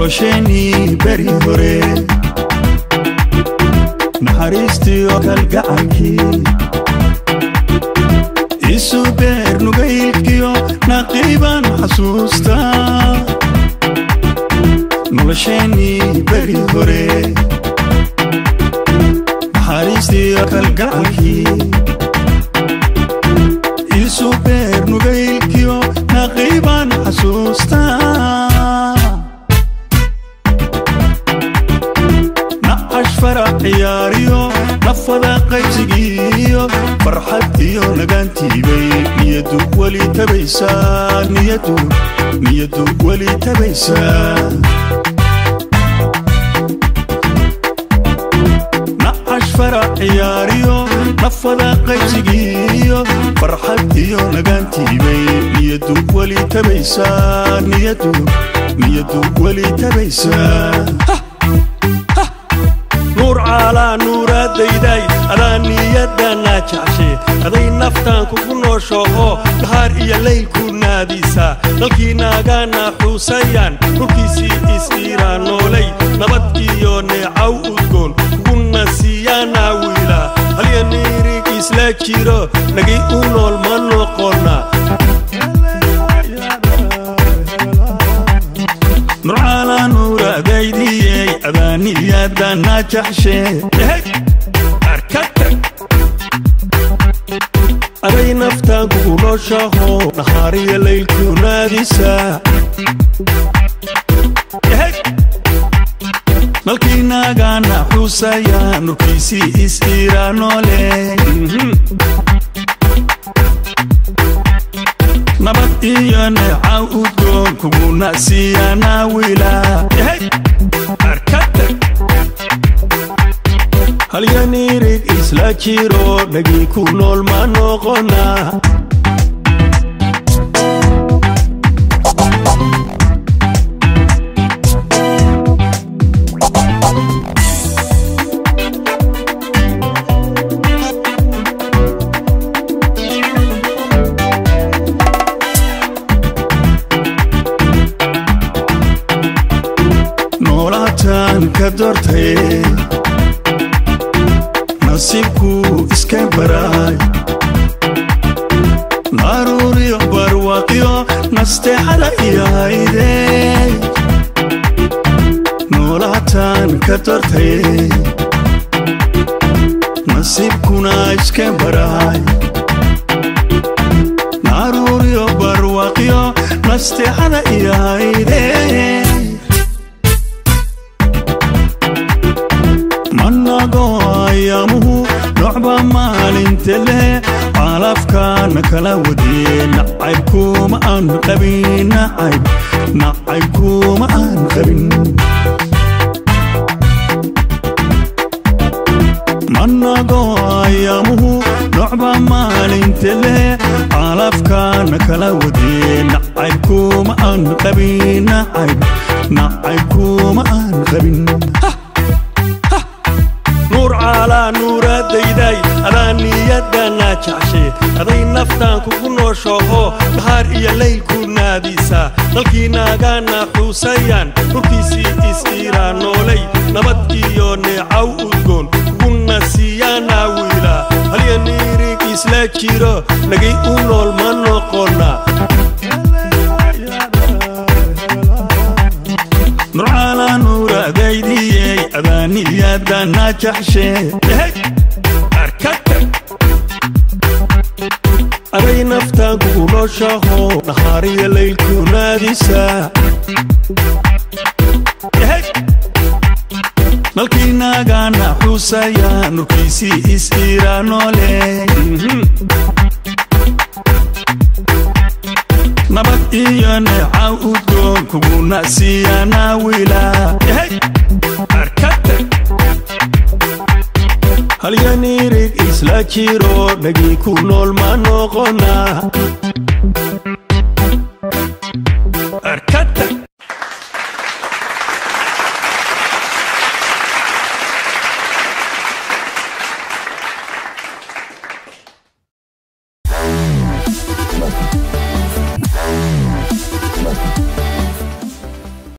nolosheenii beri hore naxariistiyo kalgacankii isu beer nugaylkiyo naqiiban xasuusta nolosheenii beri hore naxariistiyo kalgacankii isu beer nugaylkiyo naqiiban xasuusta nacash farac ciyaariyo nafada qaybsigiiyo farxad iyo nagaantiibay niyadu weli tabaysaa niyadu niyadu weli tabaysaa nacash farac ciyaariyo nafada qaybsigiiyo farxad iyo nagaantiibay niyadu weli tabaysaa niyadu niyadu weli tabaysaa nuur caalaa nuuraadayday adaa niyaddanaa jecshe aday naftaan kugu nooshoho dhahaar iyo laylku naadisaa dalkiinaagaana xuusayaan dhulkiisii is-iiraan noolay nabad iyo neecaw udgoon kuguna siiyaanaa wiilaa halya niirig isla jiro nagii u nool ma noqonna nurcaala nuuraadaydiyey adaaniyadana jaxshe aday naftaan kugu nooshaho nahaariyo laylku naadisaa malkiinaagaana xuusaya nurkiisii is-iiraa noole nabad iyo neeca udgoon kuguna siiyaanaa wiilaa halya niirig isla jiro nagii ku nool ma noqonna noolaataan ka doortay nasiibku iska baraay naruuriyo barwaaqyo nasteexada iyo hayde noolaataan ka doortay nasiibkuna iska baraay naruuriyo barwaaqyo nasteexada iyo hayde manago ayaamuhu nocba maalinta leh calafkaana kala wadee nacaybkuma aan qabin nacayb nacaybkuma aan qabin manago ayaamuhu nocba maalinta leh calafkaana kala wadee nacaybkuma aan qabin nacayb nacaybkuma aan qabin nuur caalaa nuuraadayday adaa niyaddanaa jecshe aday naftaan kugu nooshoho dhahaar iyo laylku naadisaa dalkiinaagaana xuusayaan dhulkiisii is-iiraan noolay nabad iyo neecaw udgoon kuguna siiyaanaa wiilaa halya niirig isla jiro nagii u nool ma noqonna nurcaala nuuraadaydiyey adaaniyadana jaxshe aday naftaan kugu nooshaho nahaariyo laylku naadisaa malkiinaagaana xuusaya nurkiisii is-iiraa noole nabad iyo neeca udgoon kuguna siiyaanaa wiilaa halya niirig isla jiro nagii ku nool ma noqonna